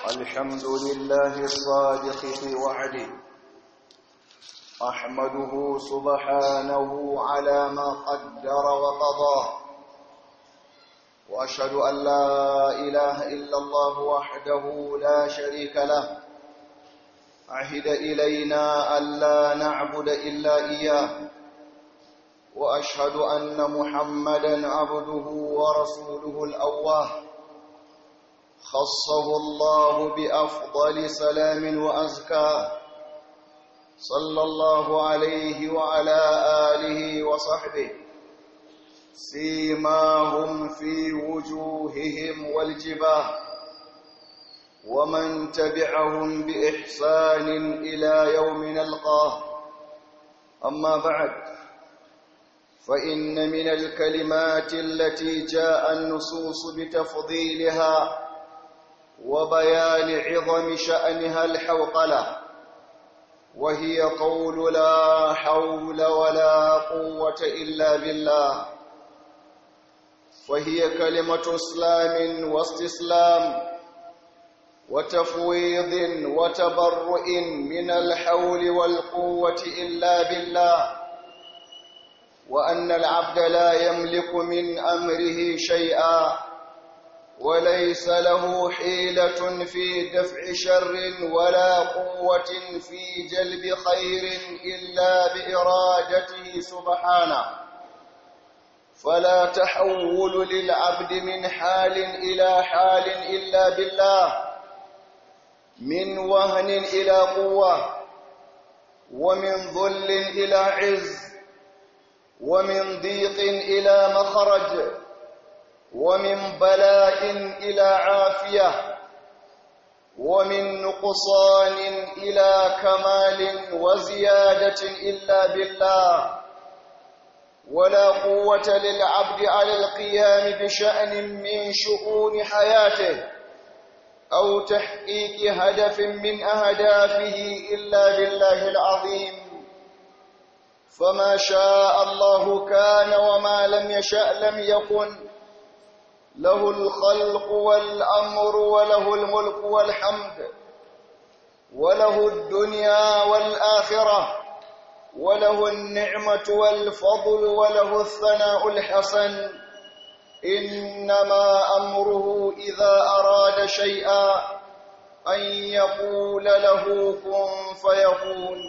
الحمد لله الصادق في وعده أحمده سبحانه على ما قدر وقضى وأشهد أن لا إله إلا الله وحده لا شريك له عهد إلينا ألا نعبد إلا إياه وأشهد أن محمدا عبده ورسوله الأواه خصه الله بأفضل سلام وأزكاه صلى الله عليه وعلى آله وصحبه سيماهم في وجوههم والجباه ومن تبعهم بإحسان إلى يوم نلقاه أما بعد فإن من الكلمات التي جاء النصوص بتفضيلها وبيان عظم شأنها الحوقلة وهي قول لا حول ولا قوة إلا بالله وهي كلمة اسلام واستسلام وتفويض وتبرؤ من الحول والقوة إلا بالله وأن العبد لا يملك من أمره شيئا وليس له حيلة في دفع شر ولا قوة في جلب خير إلا بإرادته سبحانه فلا تحول للعبد من حال إلى حال إلا بالله من وهن إلى قوة ومن ذل إلى عز ومن ضيق إلى مخرج ومن بلاء إلى عافية ومن نقصان إلى كمال وزيادة إلا بالله ولا قوة للعبد على القيام بشأن من شؤون حياته أو تحقيق هدف من أهدافه إلا بالله العظيم فما شاء الله كان وما لم يشأ لم يكن له الخلق والأمر وله الملك والحمد وله الدنيا والآخرة وله النعمة والفضل وله الثناء الحسن إنما أمره إذا أراد شيئا أن يقول له كن فيكون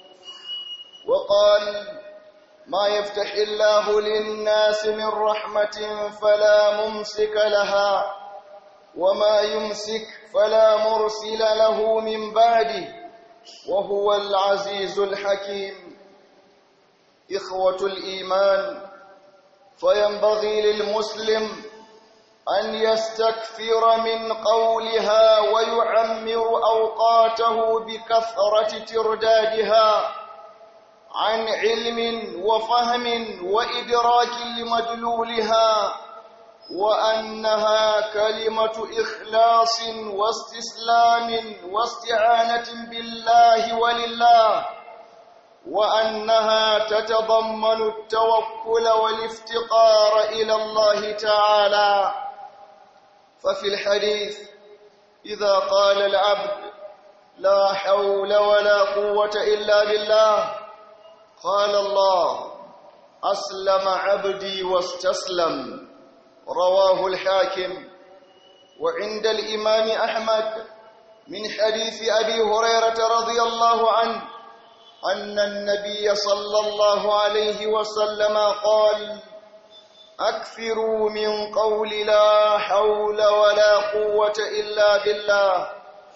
وقال ما يفتح الله للناس من رحمة فلا ممسك لها وما يمسك فلا مرسل له من بعده وهو العزيز الحكيم إخوة الإيمان فينبغي للمسلم أن يستكثر من قولها ويعمر أوقاته بكثرة تردادها عن علم وفهم وإدراك لمدلولها وأنها كلمة إخلاص واستسلام واستعانة بالله ولله وأنها تتضمن التوكل والافتقار إلى الله تعالى ففي الحديث إذا قال العبد لا حول ولا قوة إلا بالله قال الله أسلم عبدي واستسلم رواه الحاكم وعند الإمام أحمد من حديث أبي هريرة رضي الله عنه أن النبي صلى الله عليه وسلم قال أكثروا من قول لا حول ولا قوة إلا بالله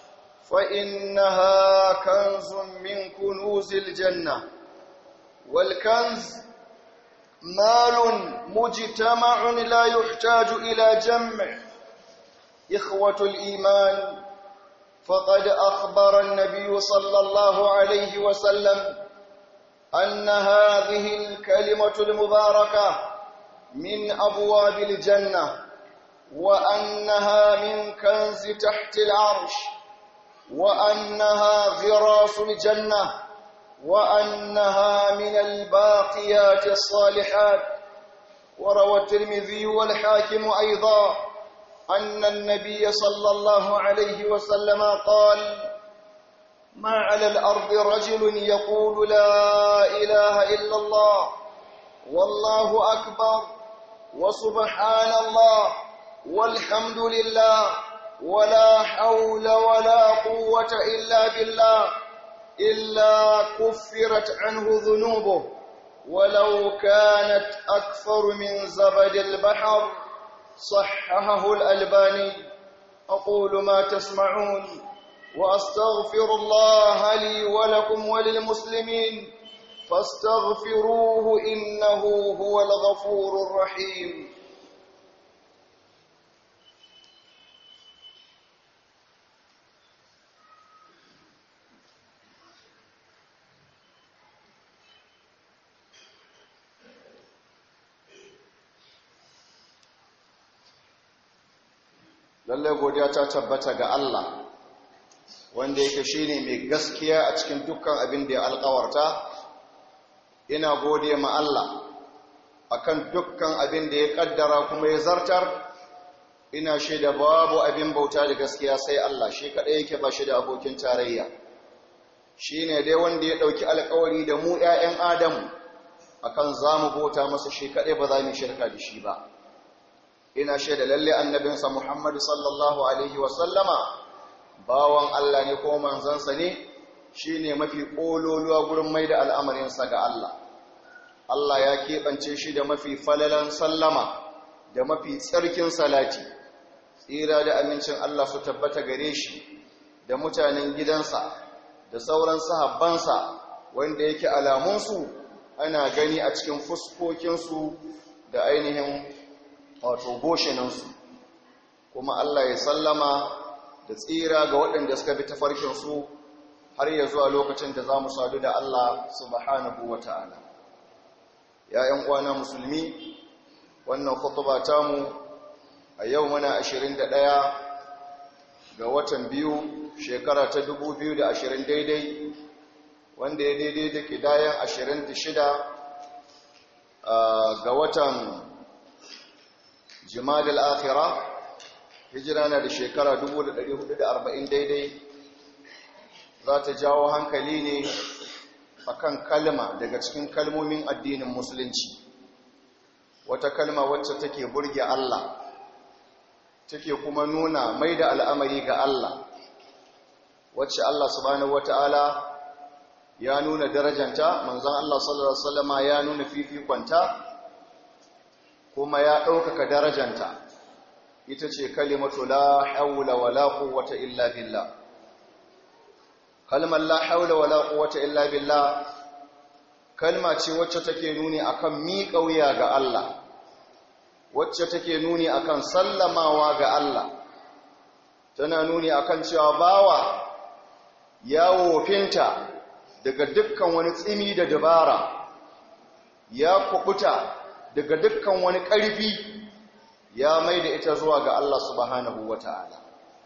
فإنها كنز من كنوز الجنة والكنز مال مجتمع لا يحتاج إلى جمع إخوة الإيمان فقد أخبر النبي صلى الله عليه وسلم أن هذه الكلمة المباركة من أبواب الجنة وأنها من كنز تحت العرش وأنها غراس الجنة وأنها من الباقيات الصالحات وروى الترمذي والحاكم أيضا أن النبي صلى الله عليه وسلم قال ما على الأرض رجل يقول لا إله إلا الله والله أكبر وسبحان الله والحمد لله ولا حول ولا قوة إلا بالله إلا كفرت عنه ذنوبه ولو كانت أكثر من زبد البحر صححه الألباني أقول ما تسمعون وأستغفر الله لي ولكم وللمسلمين فاستغفروه إنه هو الغفور الرحيم lallai godiya ta tabbata ga Allah wanda yake shine mai gaskiya a cikin dukkan abin da ya alkawarta ina gode ma Allah akan dukkan abin da ya kaddara kuma ya zartar ina shaida babu abin bauta da gaskiya sai Allah shi kadai yake ba shi da abokin tarayya shine dai wanda ya dauki alkawari da mu ƴaƴan Adamu akan zamu bauta masa shi kadai ba za mu shirka da shi ba ina shaida lalle annabinsa Muhammad sallallahu alaihi wa sallama bawan Allah ne ko manzansa ne shine mafi kololuwa gurin maida al'amarinsa ga Allah Allah ya keɓance shi da mafi falalan sallama da mafi tsarkin salati tsira da amincin Allah su tabbata gare shi da mutanen gidansa da sauran sahabbansa wanda yake alamunsu ana gani a cikin fuskokinsu da ainihin wato goshinansu kuma Allah ya sallama da tsira ga waɗanda suka bi tafarkinsu har ya zuwa lokacin da za mu sadu da Allah subhanahu wa ta'ala ‘ya'yan uwana musulmi wannan khutuba tamu a yau muna 21 ga watan biyu shekara ta 2020 daidai wanda ya daidai da kidayen 26 ga watan jimadal akhira hijira na da shekara 1440 daidai za ta jawo hankali ne akan kalma daga cikin kalmomin addinin musulunci wata kalma wacce take burge Allah take kuma nuna mai da al'amari ga Allah wacce Allah subhanahu wata'ala ya nuna darajanta manzon Allah sallallahu alaihi wasallama ya nuna fifikonta kuma ya ɗaukaka darajanta ita ce kalimatu la haula wala quwwata illa billah kalmar la haula wala quwwata illa billah kalma ce wacce take nuni akan miƙa wuya ga Allah wacce take nuni akan sallamawa ga Allah tana nuni akan cewa bawa ya wofinta daga dukkan wani tsimi da dabara ya kubuta daga dukkan wani ƙarfi ya mai da ita zuwa ga Allah subhanahu wa ta'ala.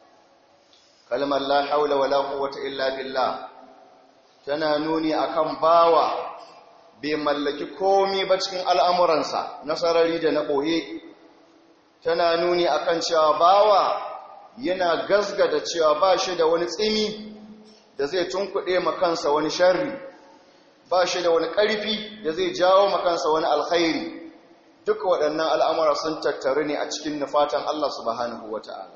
Kalmar la haula wa la quwwata illa billah tana nuni akan bawa bai mallaki komi ba cikin al'amuransa na sarari da na ɓoye, tana nuni akan cewa bawa yana gasgada cewa ba shi da wani tsimi da zai tunkuɗe makansa wani sharri, ba shi da wani ƙarfi da zai jawo makansa wani alkhairi. duka waɗannan al'amura sun tattaru ne a cikin nufatan Allah subhanahu wa ta'ala.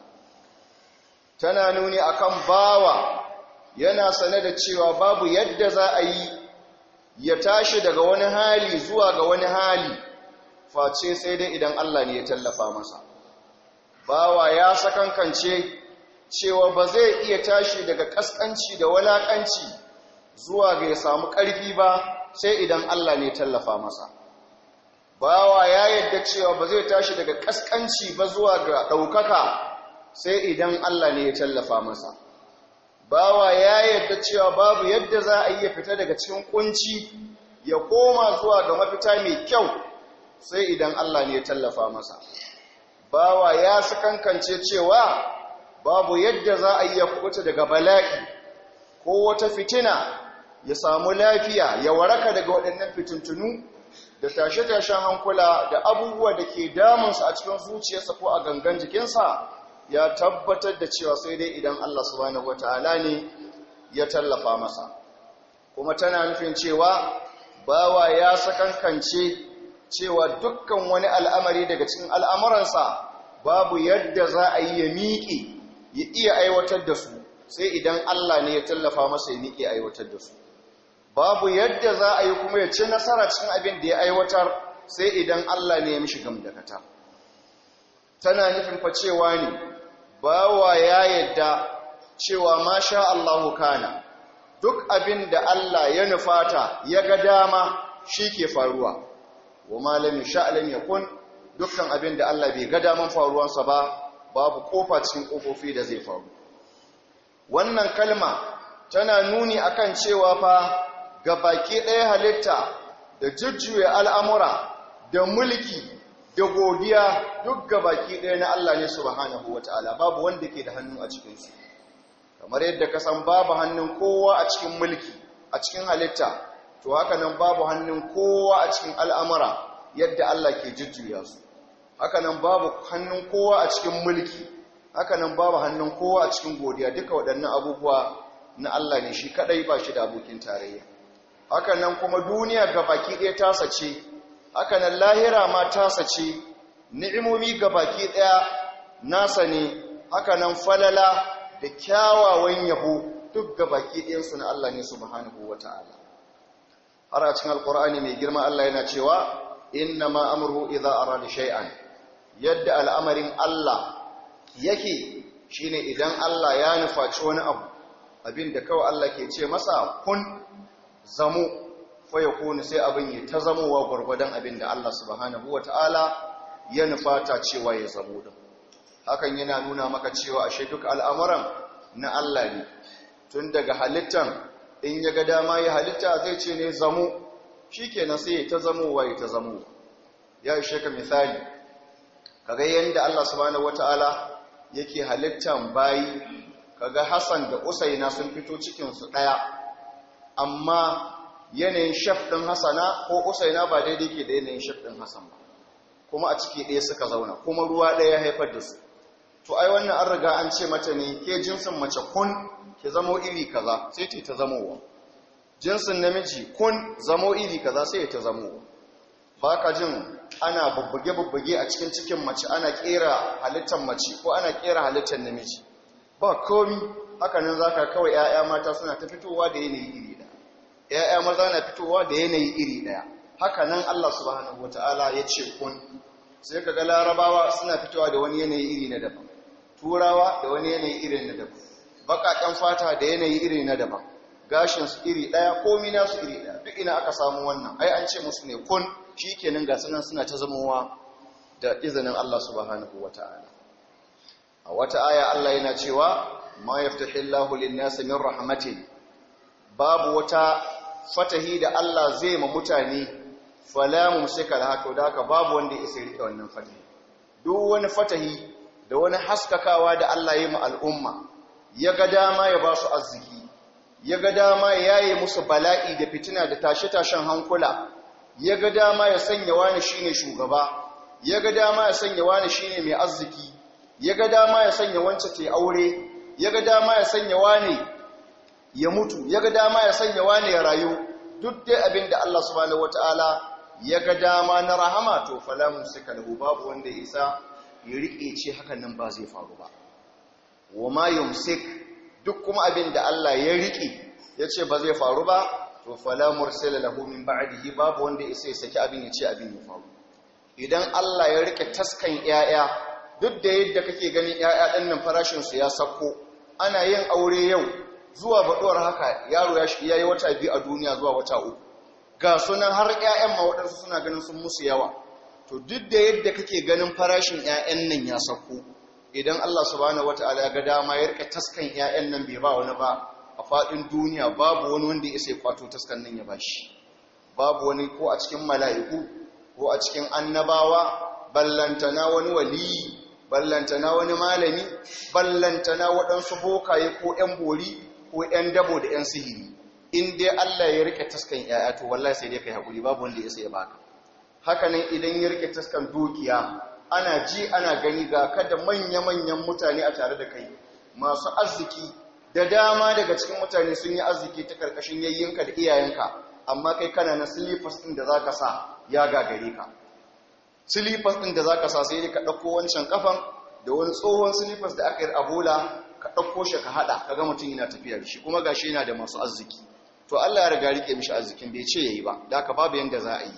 Tana nuni akan bawa yana sane da cewa babu yadda za a yi ya tashi daga wani hali zuwa ga wani hali, face sai dai idan Allah ne ya tallafa masa. Bawa ya sakankance cewa ba zai iya tashi daga ƙasƙanci da walaƙanci zuwa ga ya samu ƙarfi ba sai idan Allah ne ya tallafa masa. bawa ya yadda cewa ba zai tashi daga kaskanci ba zuwa ga ɗaukaka sai idan Allah ne ya tallafa masa bawa ya yadda cewa babu yadda za a iya fita daga cikin kunci ya koma zuwa ga mafita mai kyau sai idan Allah ne ya tallafa masa bawa ya sakankance cewa babu yadda za a iya kubuta daga bala'i ko wata fitina ya samu lafiya ya waraka daga waɗannan fitintunu da tashe-tashen hankula da abubuwa da ke damunsa a cikin zuciyarsa ko a gangan jikinsa ya tabbatar da cewa sai dai idan Allah subhanahu wata'ala ne ya tallafa masa kuma tana nufin cewa bawa ya sakankance cewa dukkan wani al'amari daga cikin al'amuransa babu yadda za a yi ya miƙe ya iya aiwatar da su sai idan Allah ne ya tallafa masa ya miƙe aiwatar da su babu yadda za a yi kuma ya ci nasara cikin abin da ya aiwatar sai idan Allah ne ya mishi gamdakata tana nufin fa cewa ne bawa ya yadda cewa masha Allahu kana duk abin da Allah ya nufata ya ga dama shi ke faruwa wa malami sha'alam yakun dukkan abin da Allah bai ga daman faruwansa ba babu kofa cikin kofofi da zai faru wannan kalma tana nuni akan cewa fa ga baki ɗaya halitta da jujjuya al'amura da mulki da godiya duk ga baki ɗaya na Allah ne subhanahu wata'ala babu wanda ke da hannu a cikinsu kamar yadda ka san babu hannun kowa a cikin mulki a cikin halitta to haka nan babu hannun kowa a cikin al'amura yadda Allah ke jujjuya su haka nan babu hannun kowa a cikin mulki haka nan babu hannun kowa a cikin godiya duka waɗannan abubuwa na Allah ne shi kaɗai ba shi da abokin tarayya haka nan kuma duniya ga baki ɗaya tasa ce haka nan lahira ma tasa ce ni'imomi ga baki ɗaya nasa ne haka nan falala da kyawawan yabo duk ga baki ɗayansu na Allah ne subhanahu wa ta'ala har a cikin alkur'ani mai girma Allah yana cewa inna ma amruhu idza arada shay'an yadda al'amarin Allah yake shine idan Allah ya nufaci wani abu abinda kawai Allah ke ce masa kun zamo fa yakunu sai abin ya ta zamowa gurgurdan abinda Allah subhanahu wa ta'ala ya nufata cewa ya zamo din hakan yana nuna maka cewa ashe duk al'amuran na Allah ne tun daga halittan in ya ga dama ya halitta zai ce ne zamo shi kenan sai ya ta zamowa ya ta zamowa ya ishe ka misali kaga yadda Allah subhanahu wata'ala yake halittan bayi kaga Hassan da Usaina sun fito cikinsu ɗaya amma yanayin shaf ɗin Hassana ko Usaina ba daidai ke da yanayin shaf ɗin Hassan ba kuma a ciki ɗaya suka zauna kuma ruwa ɗaya ya haifar da su to ai wannan an riga an ce mata ne ke jinsin mace kun ki zamo iri kaza sai ta zamowa jinsin namiji kun zamo iri kaza sai ta zamowa ba ka jin ana bubbuge-bubbuge a cikin cikin mace ana kera halittar mace ko ana kera halittar namiji ba komi hakanan za ka kawai 'ya'ya mata suna ta fitowa da yanayi iri ɗaya 'ya'ya maza na fitowa da yanayi iri ɗaya hakanan allah subhanahu wata'ala ya ce kun sai ka ga larabawa suna fitowa da wani yanayi iri na daban turawa da wani yanayi iri na daban baƙaƙen fata da yanayi iri na daban gashinsu iri ɗaya komi nasu iri ɗaya duk ina aka samu wannan ai an ce musu ne kun shi kenan ga sunan suna ta zamowa da izinin Allah subhanahu wa ta'ala a wata aya Allah yana cewa ma yaftahillahu lin-nasi min rahmatin babu wata fatahi da Allah zai ma mutane fala mumsika da haka da haka babu wanda ya rike wannan fatahi duk wani fatahi da wani haskakawa da Allah ya ma al'umma ya ga dama ya ba su arziki ya ga dama ya yaye musu bala'i da fitina da tashe-tashen hankula ya ga dama ya sanya wani shine shugaba ya ga dama ya sanya wani shine mai arziki ya ga dama ya sanya wance ta aure ya ga dama ya sanya wani ya mutu ya ga dama ya sanya wani ya rayu duk dai abin da Allah subhanahu wataala ya ga dama na rahama to falamun suka lahu babu wanda ya isa ya rike ce hakan nan ba zai faru ba wa ma yumsik duk kuma abin da Allah ya rike ya ce ba zai faru ba to fala mursala lahu min ba'dihi babu wanda ya saki abin ya ce abin ya faru idan Allah ya rike taskan yaya duk da yadda kake ganin yaya din nan farashin su ya sako ana yin aure yau zuwa baduwar haka yaro ya shi yayi wata biyu a duniya zuwa wata uku ga sunan har ƴaƴan ma waɗansu suna ganin sun musu yawa to duk da yadda kake ganin farashin ƴaƴan nan ya sako idan Allah subhanahu wataala ya ga dama ya rike taskan ƴaƴan nan bai ba wani ba a faɗin duniya babu wani wanda ya sai kwato taskan nan ya bashi babu wani ko a cikin mala'iku ko a cikin annabawa ballantana wani waliyi ballantana wani malami ballantana waɗansu bokaye ko ƴan bori ko ƴan dabo da ƴan sihiri in dai Allah ya rike taskan ƴaƴa to wallahi sai dai kai hakuri babu wanda ya sai ya baka hakanan idan ya rike taskan dukiya ana ji ana gani ga kada manya-manyan mutane a tare da kai masu arziki da dama daga cikin mutane sun yi arziki ta karkashin yayyinka da iyayenka amma kai kana na silifas ɗin da za ka sa ya gagare ka silifas ɗin da za ka sa sai ka ɗauko wancan kafan da wani tsohon silifas da aka yi abola ka ɗauko shi ka haɗa ka ga mutum yana tafiya da shi kuma ga shi yana da masu arziki to Allah ya riga rike mishi arzikin bai ce yayi ba da haka babu yanda za a yi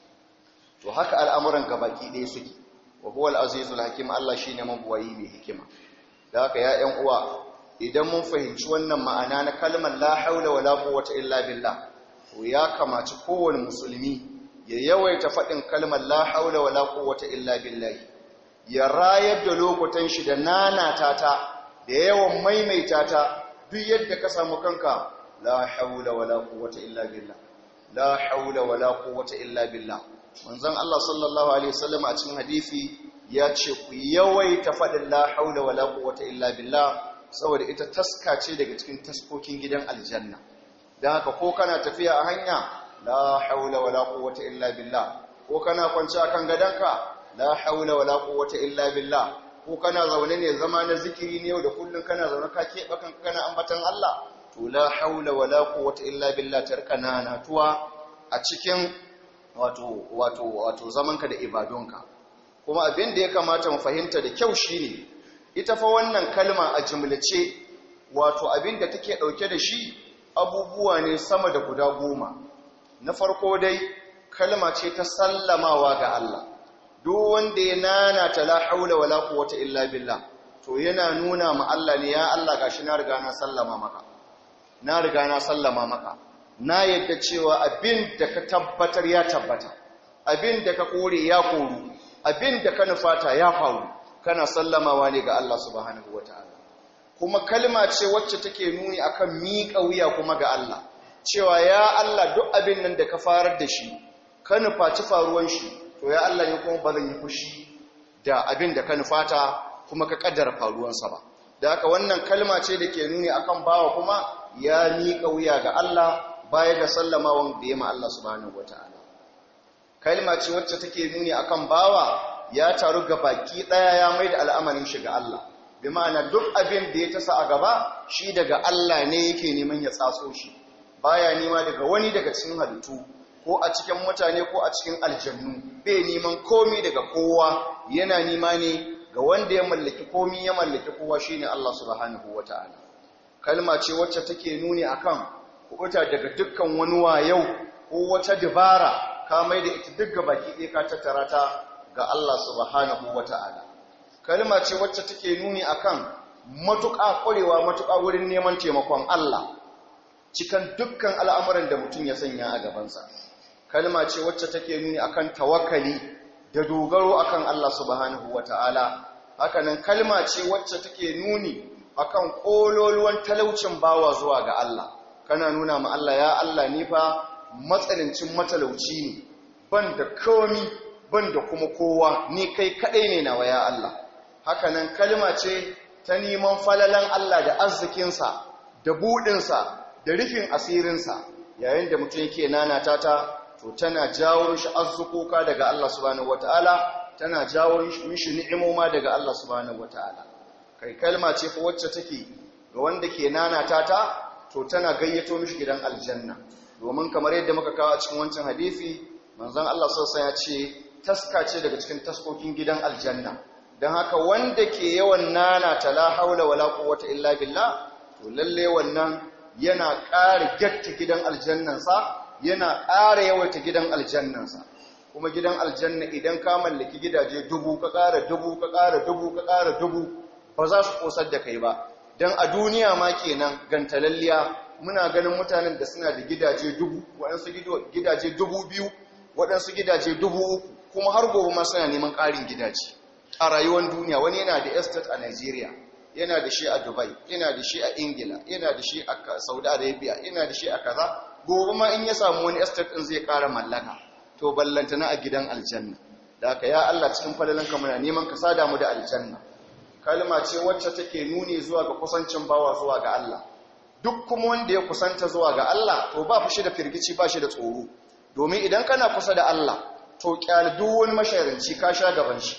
to haka al'amuran ka baki ɗaya suke wa huwa al-azizul hakim Allah shine mabuwayi mai hikima da haka ya ƴan uwa idan mun fahimci wannan ma'ana na kalmar la haula wala quwwata illa billah to ya kamaci kowane musulmi ya yawaita faɗin kalmar la haula wala quwwata illa billah ya rayar da lokutan shi da nanata ta da yawan maimaita ta duk yadda ka samu kanka la haula wala quwwata illa billah la haula wala quwwata illa billah manzon Allah sallallahu alaihi wasallam a cikin hadisi ya ce ku yawaita faɗin la haula wala quwwata illa billah saboda ita taska ce daga cikin taskokin gidan aljanna dan haka ko kana tafiya a hanya la haula wala quwwata illa billah ko kana kwance akan gadanka la haula wala quwwata illa billah ko kana zaune ne zama na zikiri ne yau da kullun kana zaune ka keɓe kanka kana ambatan Allah to la haula wala quwwata illa billah tarkana natuwa a cikin wato wato wato zamanka da ibadunka kuma abin da ya kamata mu fahimta da kyau shine ita fa wannan kalma a jumlace wato abin da take dauke da shi abubuwa ne sama da guda goma na farko dai kalma ce ta sallamawa ga Allah duk wanda ya nana ta la haula wala quwwata illa billah to yana nuna ma Allah ne ya Allah gashi na riga na sallama maka na riga na sallama maka na yadda cewa abin da ka tabbatar ya tabbata abin da ka kore ya koru abin da ka nufata ya faru kana sallamawa ne ga Allah subhanahu wataala kuma kalma ce wacce take nuni akan miƙa wuya kuma ga Allah cewa ya Allah duk abin nan da ka farar da shi ka nufaci faruwan shi to ya Allah ne kuma ba zan yi fushi da abin da ka nufata kuma ka kaddara faruwansa ba da haka wannan kalma ce da ke nuni akan bawa kuma ya miƙa wuya ga Allah baya da sallamawan da ya ma Allah subhanahu wataala kalma ce wacce take nuni akan bawa ya taru ga baki daya ya mai da al'amarin shi ga Allah bi ma'ana duk abin da ya tasa a gaba shi daga Allah ne yake neman ya tsatso shi baya nema daga wani daga cikin halittu ko a cikin mutane ko a cikin aljannu bai neman komi daga kowa yana nema ne ga wanda ya mallaki komi ya mallaki kowa shine Allah subhanahu wataala kalma ce wacce take nuni akan kubuta daga dukkan wani wayau ko wata dabara ka mai da ita duk baki ɗaya ka tattara ta ga Allah subhanahu wataala kalma ce wacce take nuni akan matuƙa ƙwarewa matuƙa wurin neman taimakon Allah cikan dukkan al'amuran da mutum ya sanya a gabansa kalma ce wacce take nuni akan tawakkali da dogaro akan Allah subhanahu wata'ala hakanan kalma ce wacce take nuni akan kololuwan talaucin bawa zuwa ga Allah kana nuna ma Allah ya Allah ni fa matsalincin matalauci ne ban da komi ban da kuma kowa ni kai kadai ne nawa ya Allah hakanan kalma ce ta neman falalan Allah da arzikinsa da budinsa da rufin asirinsa yayin da mutum yake nanata ta to tana jawo mishi arzukoka daga Allah subhanahu wataala tana jawo mishi ni'imoma daga Allah subhanahu wataala kai kalma ce fa wacce take ga wanda ke nanata ta to tana gayyato mishi gidan aljanna domin kamar yadda muka kawo a cikin wancan hadisi manzon Allah sallallahu alaihi ya ce taska ce daga cikin taskokin gidan aljanna dan haka wanda ke yawan nanata la haula wala quwwata illa billah to lalle wannan yana ƙara gyatta gidan aljannansa yana ƙara yawaita gidan aljannansa kuma gidan aljanna idan ka mallaki gidaje dubu ka ƙara dubu ka ƙara dubu ka ƙara dubu ba za su ƙosar da kai ba don a duniya ma kenan gantalalliya muna ganin mutanen da suna da gidaje dubu waɗansu gidaje dubu biyu waɗansu gidaje dubu uku kuma har gobe ma suna neman ƙarin gidaje a rayuwar duniya wani yana da estate a nigeria yana da shi a dubai yana da shi a ingila yana da shi a saudi arabia yana da shi a kaza gobe ma in ya samu wani estate din zai kara mallaka to ballantana a gidan aljanna da aka ya Allah cikin falalanka muna neman ka sada mu da aljanna kalma ce wacce take nuni zuwa ga kusancin bawa zuwa ga Allah duk kuma wanda ya kusanta zuwa ga Allah to ba shi da firgici ba shi da tsoro domin idan kana kusa da Allah to kyal duk wani masharanci ka sha gaban shi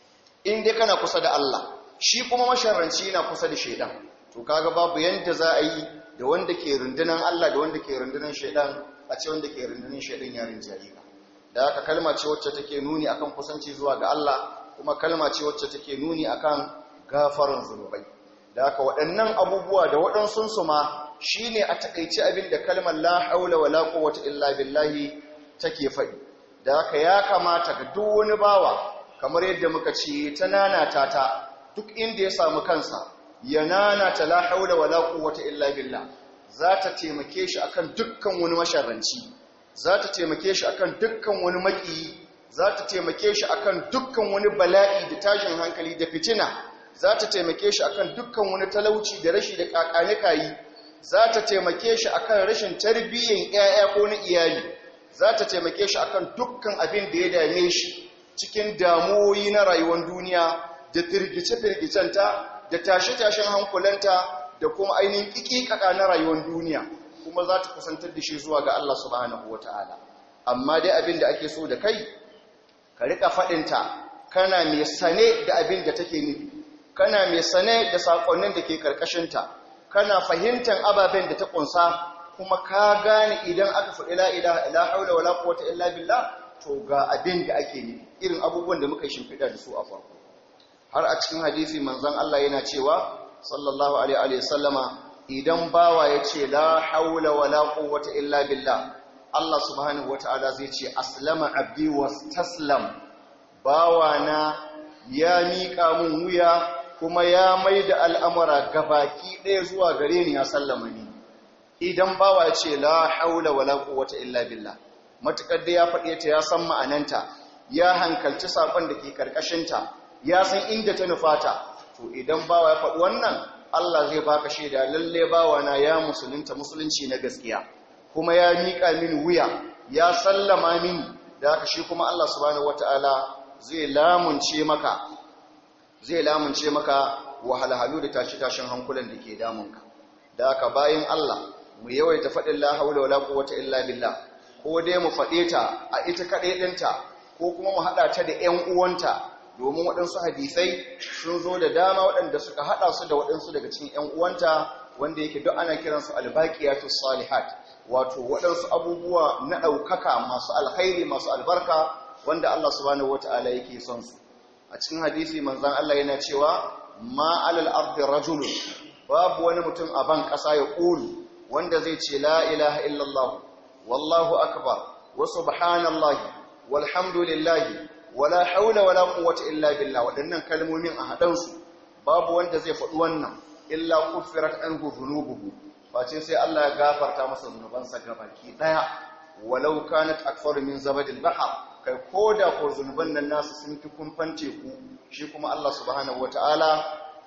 in dai kana kusa da Allah shi kuma masharanci yana kusa da shaidan to kaga babu yanda za a yi da wanda ke rundunan Allah da wanda ke rundunan shaidan a ce wanda ke rundunan shaidan ya rinjaye ka da haka kalma ce wacce take nuni akan kusanci zuwa ga Allah kuma kalma ce wacce take nuni akan gafaran zunubai da haka waɗannan abubuwa da waɗansu su ma shine a takaice abin da kalmar la haula wala quwwata illa billahi take faɗi da haka ya kamata ga duk wani bawa kamar yadda muka ce ta nanata ta duk inda ya samu kansa ya nanata la haula wala quwwata illa billah za ta taimake shi akan dukkan wani masharranci za ta taimake shi akan dukkan wani maki za ta taimake shi akan dukkan wani bala'i da tashin hankali da fitina za ta taimake shi akan dukkan wani talauci da rashi da kakanikayi za ta taimake shi akan rashin tarbiyyar 'ya'ya ko na iyali za ta taimake shi akan dukkan abin da ya dame shi cikin damuwoyi na rayuwar duniya da firgice-firgicenta da tashe-tashen hankulanta da kuma ainihin ƙiƙiƙaƙa na rayuwar duniya kuma za ta kusantar da shi zuwa ga Allah subhanahu wata'ala amma dai abin da ake so da kai ka riƙa faɗinta kana mai sane da abin da take nufi kana mai sane da saƙonnin da ke ƙarƙashinta kana fahimtar ababen da ta ƙunsa kuma ka gane idan aka faɗi la'ila ila haula wala quwwata illa billah to ga abin da ake nufi irin abubuwan da muka yi shimfiɗa da su a farko har a cikin hadisi manzon Allah yana cewa sallallahu alaihi wa sallama idan bawa ya ce la haula wala quwwata illa billah Allah subhanahu wataala zai ce aslama abdi wastaslam bawa na ya miƙa mun wuya kuma ya maida al'amura gabaki ɗaya zuwa gare ni ya sallama ni idan bawa ya ce la haula wala quwwata illa billah matukar da ya faɗe ta ya san ma'ananta ya hankalci sakon da ke karkashinta ya san inda ta nufata to idan bawa ya faɗi wannan Allah zai baka shaida lalle bawa na ya musulunta musulunci na gaskiya kuma ya miƙa mini wuya ya sallama mini da haka shi kuma Allah subhanahu wataala zai lamunce maka zai lamunce maka wahalhalu da tashi-tashin hankulan da ke damunka da haka bayan Allah mu yawaita faɗin la haula wala quwwata illa billah ko dai mu faɗe ta a ita kaɗai ɗinta ko kuma mu haɗa ta da ‘yan uwanta domin waɗansu hadisai sun zo da dama waɗanda suka haɗa su da waɗansu daga cikin ‘yan uwanta wanda yake duk ana kiransu albaƙiyatu salihat wato waɗansu abubuwa na ɗaukaka masu alkhairi masu albarka wanda Allah subhanahu wata'ala yake son su a cikin hadisi manzon Allah yana cewa ma alal ardi rajulun babu wani mutum a ban ƙasa ya ƙulu wanda zai ce la ilaha illallah wallahu akbar wa subhanallahi walhamdulillahi wala haula wala quwwata illa billah wadannan kalmomin a hadan su babu wanda zai faɗi wannan illa kuffirat anhu dhunubuhu face sai Allah ya gafarta masa zunubansa gabaki daya walau kanat akthar min zabadil bahr kai koda ko zunuban nan nasu sun fi kumfan teku shi kuma Allah subhanahu wataala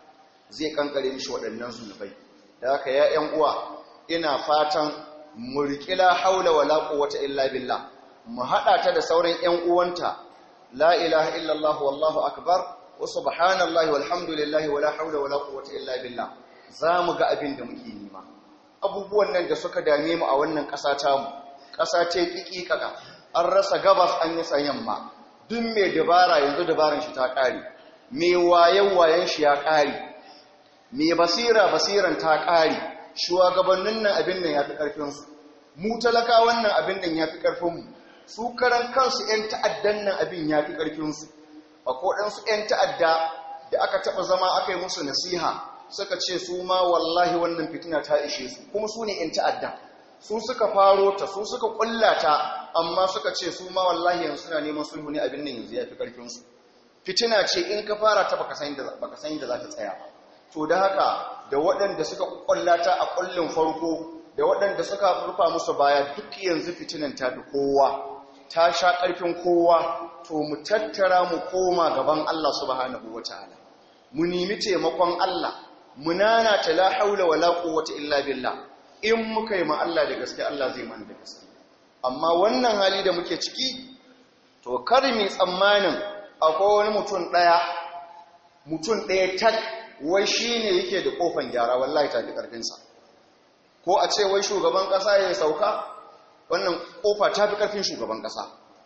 zai kankare mishi waɗannan zunubai da haka ya ƴan uwa ina fatan mu riƙila haula wala quwwata illa billah mu haɗa ta da sauran ƴan uwanta la ilaha illallah wallahu akbar wa subhanallahi walhamdulillahi wala haula wala quwwata illa billah zamu ga abin da muke nima abubuwan nan da suka dame mu a wannan ƙasa ta mu ƙasa ce kikikaka an rasa gabas an yi yamma duk mai dabara yanzu dabaran shi ta ƙare mai wayan wayan shi ya ƙare mai basira basiran ta ƙare shugabannin nan abin nan ya fi ƙarfinsu mu talaka wannan abin nan ya fi ƙarfinmu su karan kansu 'yan ta'addan nan abin ya fi ƙarfinsu a koɗansu 'yan ta'adda da aka taɓa zama aka yi musu nasiha suka ce su ma wallahi wannan fitina ta ishe su kuma su ne 'yan ta'adda su suka faro ta su suka ƙulla ta amma suka ce su ma wallahi yanzu suna neman sulhu ne abin nan yanzu ya fi ƙarfinsu fitina ce in ka fara ta baka san da za ta tsaya ba to da haka da waɗanda suka ƙwallata a ƙullin farko da waɗanda suka rufa musu baya duk yanzu fitinan ta fi kowa ta sha ƙarfin kowa to mu tattara mu koma gaban Allah subhanahu wataala mu nemi taimakon Allah mu nana ta la haula wala quwwata illa billah in muka yi ma Allah da gaske Allah zai mana da gaske amma wannan hali da muke ciki to kar mu tsammanin akwai wani mutum ɗaya mutum ɗaya tak wai shi ne yake da kofan gyara wallahi ta fi ƙarfinsa ko a ce wai shugaban ƙasa ya sauka wannan kofa ta fi ƙarfin shugaban ƙasa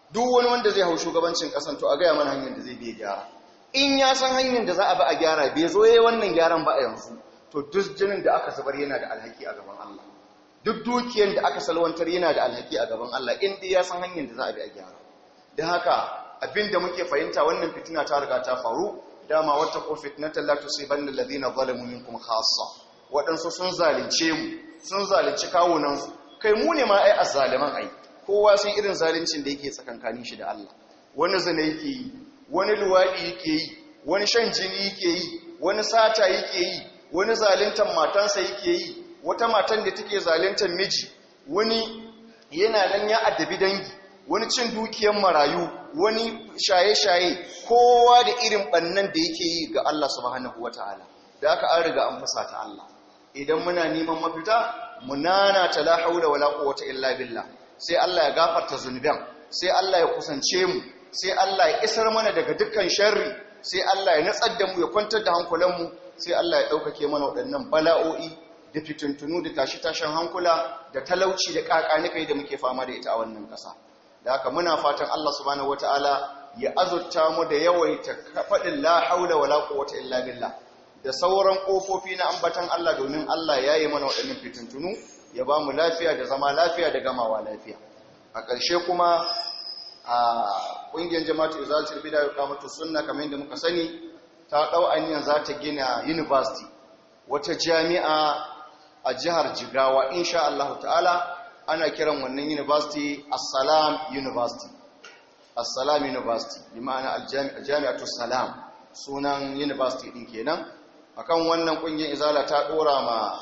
duk wani wanda zai hau shugabancin kasan to a gaya mana hanyar da zai biya gyara in ya san hanyar da za a bi a gyara bai zo yayi wannan gyaran ba a yanzu to duk jinin da aka zubar yana da alhaki a gaban Allah duk dukiyar da aka salwantar yana da alhaki a gaban Allah in dai ya san hanyar da za a bi a gyara da haka abinda muke fahimta wannan fitina ta riga ta faru dama wata ko fitnatan la tusibanna alladhina zalamu minkum khassa waɗansu sun zalunce mu sun zalunci kawunan su kai mu ne ma ai azzaliman ai kowa san irin zaluncin da yake tsakankanin shi da Allah wani zina yake yi wani luwadi yake yi wani shan jini yake yi wani sata yake yi wani zaluntar matansa yake yi wata matan da take zaluntar miji wani yana nan ya addabi dangi wani cin dukiyar marayu wani shaye-shaye kowa da irin bannan da yake yi ga Allah subhanahu wata'ala da aka an riga an fasa ta Allah idan muna neman mafita munana ta la haula wala quwwata illa billah sai Allah ya gafarta zunuban sai Allah ya kusance mu sai Allah ya isar mana daga dukkan sharri sai Allah ya natsar da mu ya kwantar da hankulan mu sai Allah ya daukake mana waɗannan bala'o'i da fitintunu da tashi-tashin hankula da talauci da kakanikai da muke fama da ita a wannan ƙasa da haka muna fatan Allah subhanahu wataala ya azurta mu da yawaita faɗin la haula wala quwwata illa billah da sauran ƙofofi na ambatan Allah domin Allah ya yi mana waɗannan fitintunu ya ba mu lafiya da zama lafiya da gamawa lafiya a ƙarshe kuma a ƙungiyar jama'atu izalatul bid'a wa iqamatus sunna kamar yadda muka sani ta ɗau anyan za ta gina university wata jami'a a jihar Jigawa insha Allah ta'ala ana kiran wannan university Assalam University Assalam University bi ma'ana al-Jami'atu Salam sunan university din kenan akan wannan kungiyar izala ta dora ma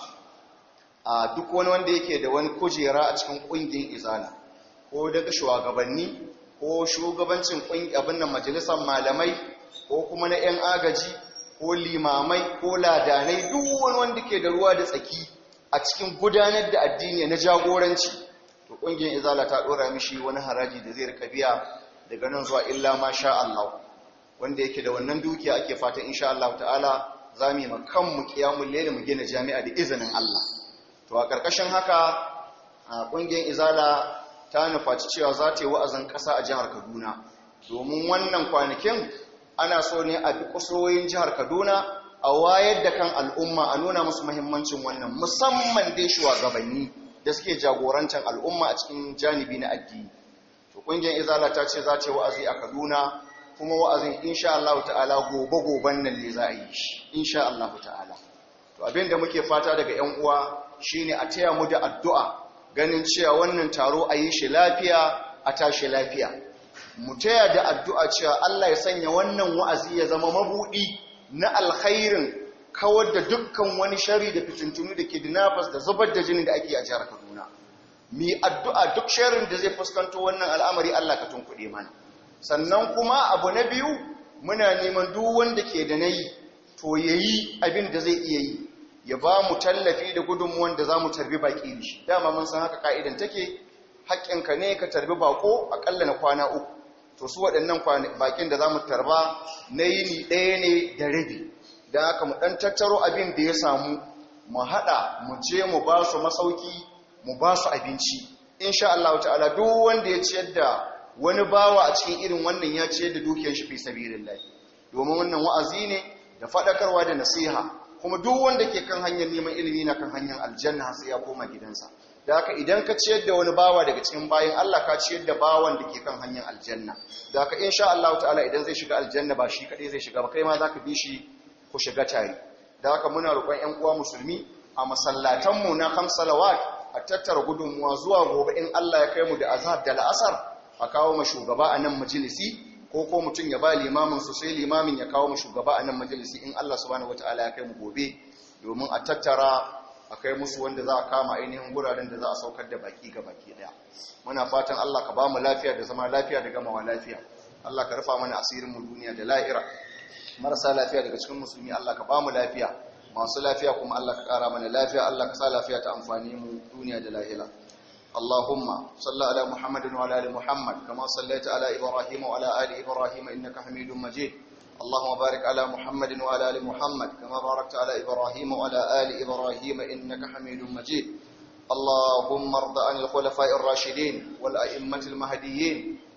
a duk wani wanda yake da wani kujera a cikin kungiyar izala ko daga shugabanni ko shugabancin kungiyar abin nan majalisar malamai ko kuma na yan agaji ko limamai ko ladanai duk wani wanda ke da ruwa da tsaki a cikin gudanar da addini na jagoranci to kungiyar izala ta dora mishi wani haraji da zai rika biya daga nan zuwa illa ma sha Allah wanda yake da wannan dukiya ake fatan insha Allah ta'ala za mu yi kanmu kiyamun lele mu gina jami'a da izinin Allah to a ƙarƙashin haka a ƙungiyar izala ta nufaci cewa za ta yi wa'azin ƙasa a jihar Kaduna domin wannan kwanakin ana so ne a bi kusoyin jihar Kaduna a wayar da kan al'umma a nuna musu muhimmancin wannan musamman dai shugabanni da suke jagorancin al'umma a cikin janibi na addini to ƙungiyar izala ta ce za ta yi wa'azi a Kaduna kuma wa'azin insha Allah ta'ala gobe-goben nan ne za a yi shi insha Allah ta'ala to abinda muke fata daga ‘yan uwa shine a taya mu da addu'a ganin cewa wannan taro a yi shi lafiya a tashi lafiya mu taya da addu'a cewa Allah ya sanya wannan wa'azi ya zama mabuɗi na alkhairin kawar da dukkan wani shari da fitintunu da ke dinafas da zubar da jini da ake a jihar Kaduna mi addu'a duk sharin da zai fuskanto wannan al'amari Allah ka tunkuɗe mana sannan kuma abu na biyu muna neman duk wanda ke da nayi to yayi abin da zai iya yi ya ba mu tallafi da gudunmuwan da za mu tarbi baki da shi dama mun san haka ka'idan take haƙƙinka ne ka tarbi bako aƙalla na kwana uku to su waɗannan bakin da za mu tarba na yini ɗaya ne da rabi da haka mu ɗan tattaro abin da ya samu mu haɗa mu je mu ba su masauki mu ba su abinci insha Allah ta'ala duk wanda ya ciyar da wani bawa a cikin irin wannan ya ciyar da dukiyar shi fi sabilillah domin wannan wa'azi ne da faɗakarwa da nasiha kuma duk wanda ke kan hanyar neman ilimi na kan hanyar aljanna sai ya koma gidansa da haka idan ka ciyar da wani bawa daga cikin bayan Allah ka ciyar da bawan da ke kan hanyar aljanna da haka insha Allah ta'ala idan zai shiga aljanna ba shi kadai zai shiga ba kai ma zaka bi shi ku shiga tare da haka muna roƙon ƴan uwa musulmi a masallatan mu na salawat a tattara gudunmuwa zuwa gobe in Allah ya kai mu da azhar da la'asar a kawo ma shugaba a nan majalisi ko ko mutum ya ba limamin su sai limamin ya kawo ma shugaba a nan majalisi in Allah subhanahu wataala ya kai mu gobe domin a tattara a kai musu wanda za a kama ainihin guraren da za a saukar da baki ga baki daya muna fatan Allah ka ba mu lafiya da zama lafiya da gamawa lafiya Allah ka rufa mana asirin mu duniya da la'ira marasa lafiya daga cikin musulmi Allah ka ba mu lafiya masu lafiya kuma Allah ka kara mana lafiya Allah ka sa lafiya ta amfani mu duniya da lahira اللهم صل على محمد وعلى ال محمد كما صليت على ابراهيم وعلى ال ابراهيم انك حميد مجيد اللهم بارك على محمد وعلى ال محمد كما باركت على ابراهيم وعلى ال ابراهيم انك حميد مجيد اللهم ارض عن الخلفاء الراشدين والائمه المهديين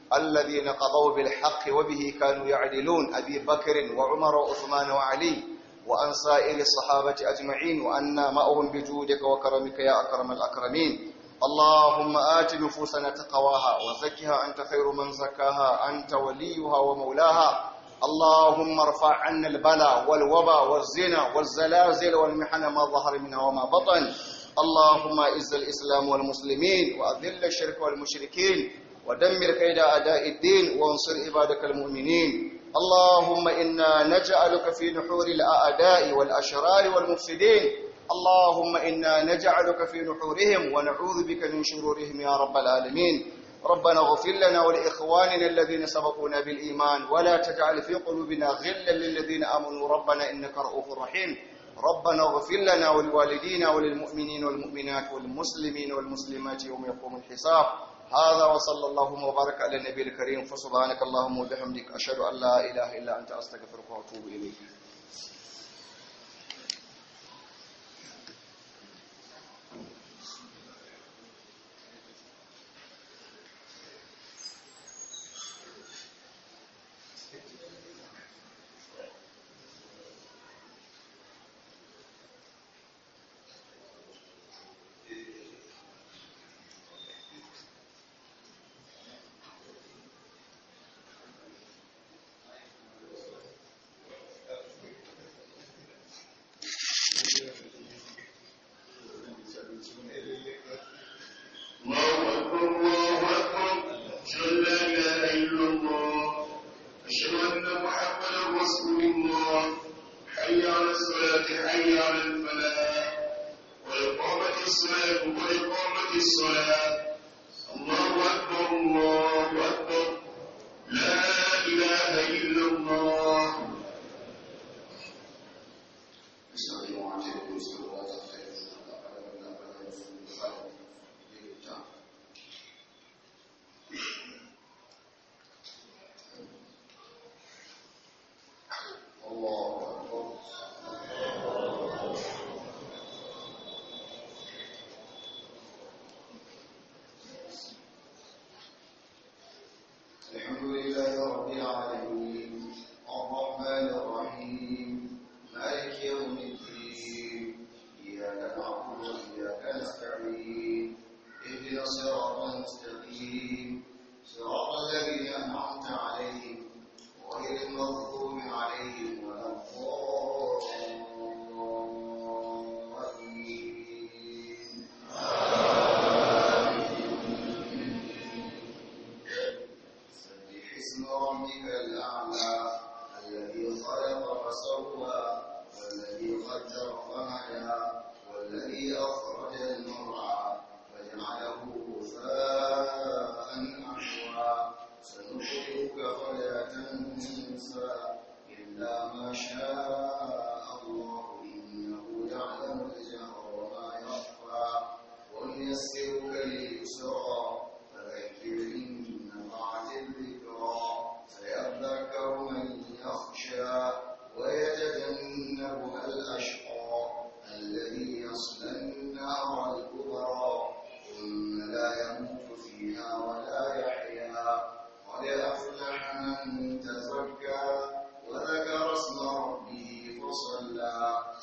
الذين قضوا بالحق وبه كانوا يعدلون أبي بكر وعمر وعثمان وعلي وأن سائر الصحابة أجمعين وأنا معهم بجودك وكرمك يا أكرم الأكرمين اللهم آت نفوسنا تقواها وزكها أنت خير من زكاها أنت وليها ومولاها اللهم ارفع عنا البلاء والوباء والزنا والزلازل والمحن ما ظهر منها وما بطن اللهم اعز الإسلام والمسلمين وأذل الشرك والمشركين ودمر كيد أعداء الدين وانصر عبادك المؤمنين اللهم إنا نجعلك في نحور الأعداء والأشرار والمفسدين اللهم إنا نجعلك في نحورهم ونعوذ بك من شرورهم يا رب العالمين ربنا اغفر لنا ولإخواننا الذين سبقونا بالإيمان ولا تجعل في قلوبنا غلا للذين آمنوا ربنا إنك رؤوف رحيم ربنا اغفر لنا ولوالدينا وللمؤمنين والمؤمنات والمسلمين والمسلمات يوم يقوم الحساب هذا وصلى اللهم وبارك على النبي الكريم فسبحانك اللهم وبحمدك أشهد أن لا إله إلا أنت أستغفرك وأتوب إليك الله أكبر الله أكبر أشهد أن لا إله إلا الله أشهد أن محمدا رسول الله حي على الصلاة حي على الفلاح وإقامة الصلاة وإقامة الصلاة الله أكبر الله أكبر لا إله إلا الله الله أكبر الحمد لله رب العالمين الرحمن الرحيم مالك يوم الدين إياك نعبد وإياك نستعين اهدنا الصراط المستقيم صراط الذين أنعمت عليهم غير المغضوب عليهم ولا الضالين سبح اسم ربك الأعلى الذي خلق فسوى والذي قدر فهدى والذي أخرج المرعى فجعله غثاء أحوى سنقرئك فلا تنسى إلا ما شاء الله إنه يعلم الجهر وما يخفى ونيسرك لليسرى فذكر إن نفعت الذكرى سيذكر من يخشى ويتجنبها الأشقى الذي يصلى النار الكبرى ثم لا يموت فيها ولا يحيا قد أفلح من تزكى وذكر اسم ربه فصلى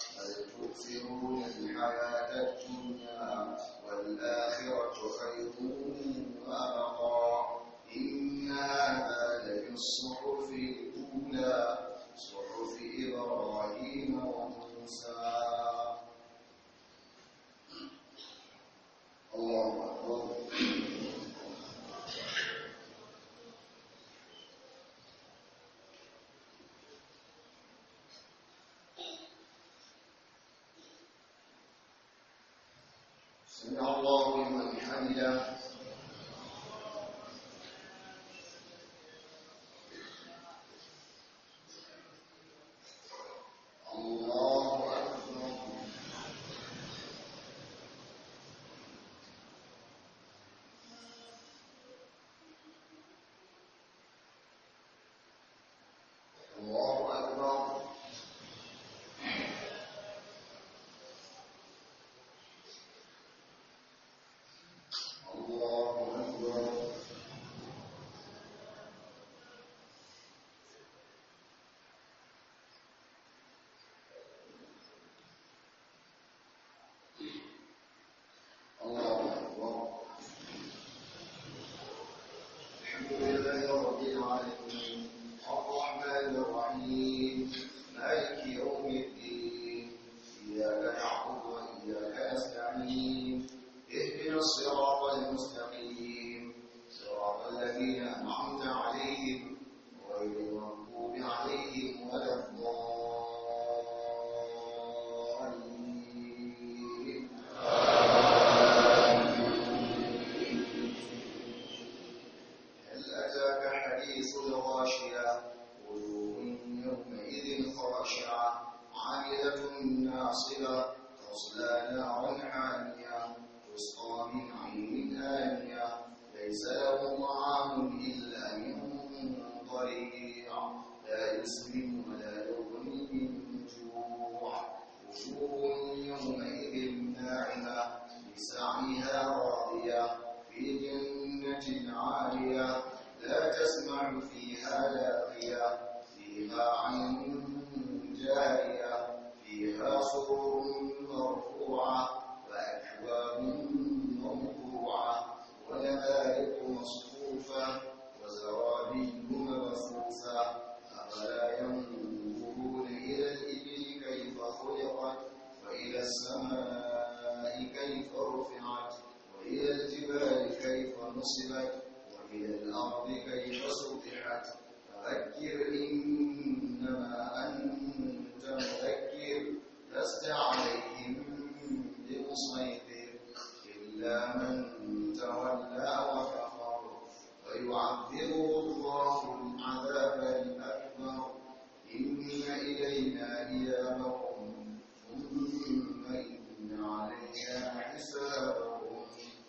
حاصبا تصلى نارا حامية تسقى من عين آنية ليس له طعام إلا من ضريع لا يسمن ولا يغني من جوع وجوه يومئذ ناعمة لسعيها راضية في جنة عالية لا تسمع فيها لاغية فيها عين جارية فيها سرر مرفوعة وأكواب موضوعة ونمارق مصفوفة وزرابي مبثوثة أفلا ينظرون إلى الإبل كيف خلقت وإلى السماء كيف رفعت وإلى الجبال كيف نصبت وإلى الأرض كيف سطحت فذكر إنما أنت مذكر لست عليهم بمسيطر إلا من تولى وكفر ويعذبه الله العذاب الأكبر إن إلينا إيابهم ثم إن علينا حسابهم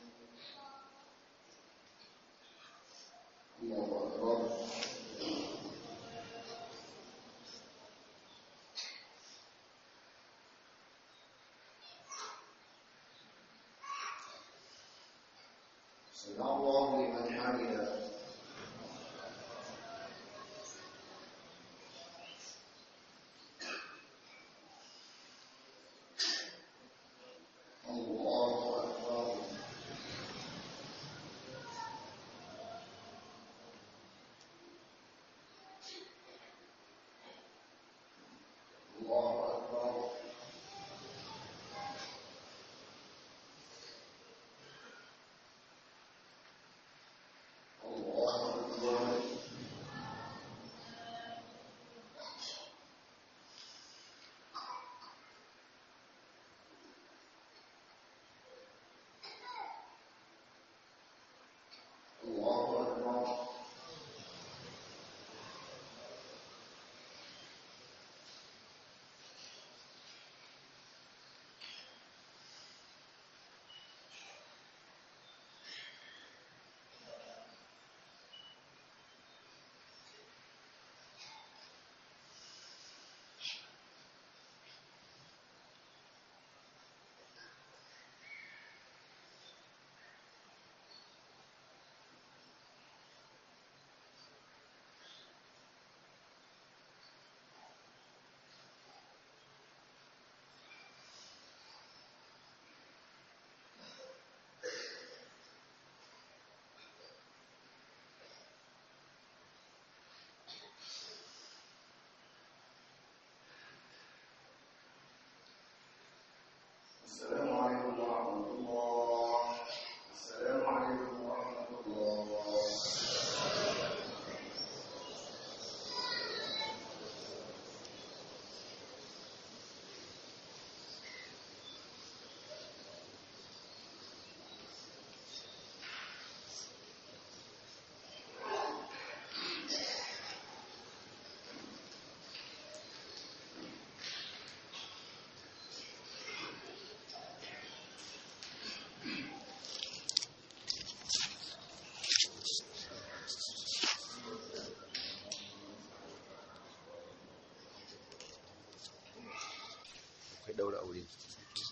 الله أكبر سمع الله لمن حمده الله أكبر الله أكبر الله أكبر الله أكبر السلام عليكم ورحمة الله السلام عليكم ورحمة الله akwai daura aure